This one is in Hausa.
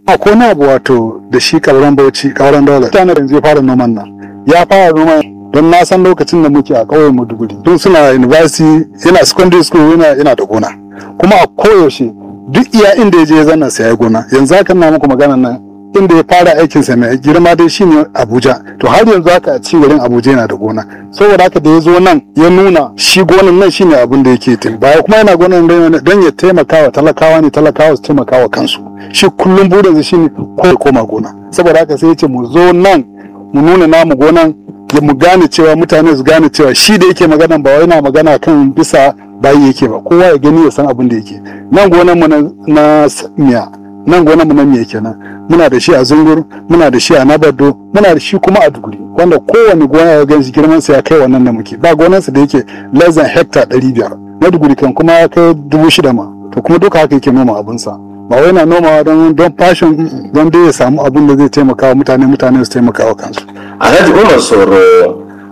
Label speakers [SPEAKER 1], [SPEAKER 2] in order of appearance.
[SPEAKER 1] akwai na abu wato da shi kauran bauchi kauran dole mutane yanzu ya fara noman nan ya fara noman don na san lokacin da muke a ƙauyen Maiduguri tun suna university yana secondary school yana yana da gona kuma a koyaushe duk iya inda ya je ya zanna sai ya gona yanzu haka na muku magana nan inda ya fara aikin sa mai girma dai shine Abuja to har yanzu haka a ci garin Abuja yana da gona saboda haka da ya zo nan ya nuna shi gonan nan shine abin da yake tafi baya kuma yana gonan don ya taimaka wa talakawa ne talakawa su taimaka wa kansu shi kullum burinsa shine ko ya koma gona saboda haka sai ya ce mu zo nan mu nuna namu gonan ya mu gane cewa mutane su gane cewa shi da yake magana ba wai na magana kan bisa bayi yake ba kowa ya gani ya san abin da yake nan gonan mu na miya nan gonan mu na miya kenan muna da shi a zungur muna da shi a nabado muna da shi kuma a duguri wanda kowane gona ya ganshi girman sa ya kai wannan da muke ba gonan sa da yake less than hectare 500 na duguri kan kuma ya kai dubu shida ma to kuma duka haka yake noma abin sa ba wai na nomawa don don fashion don dai ya samu abin da zai taimaka wa mutane mutane su taimaka wa kansu
[SPEAKER 2] alhaji umar soro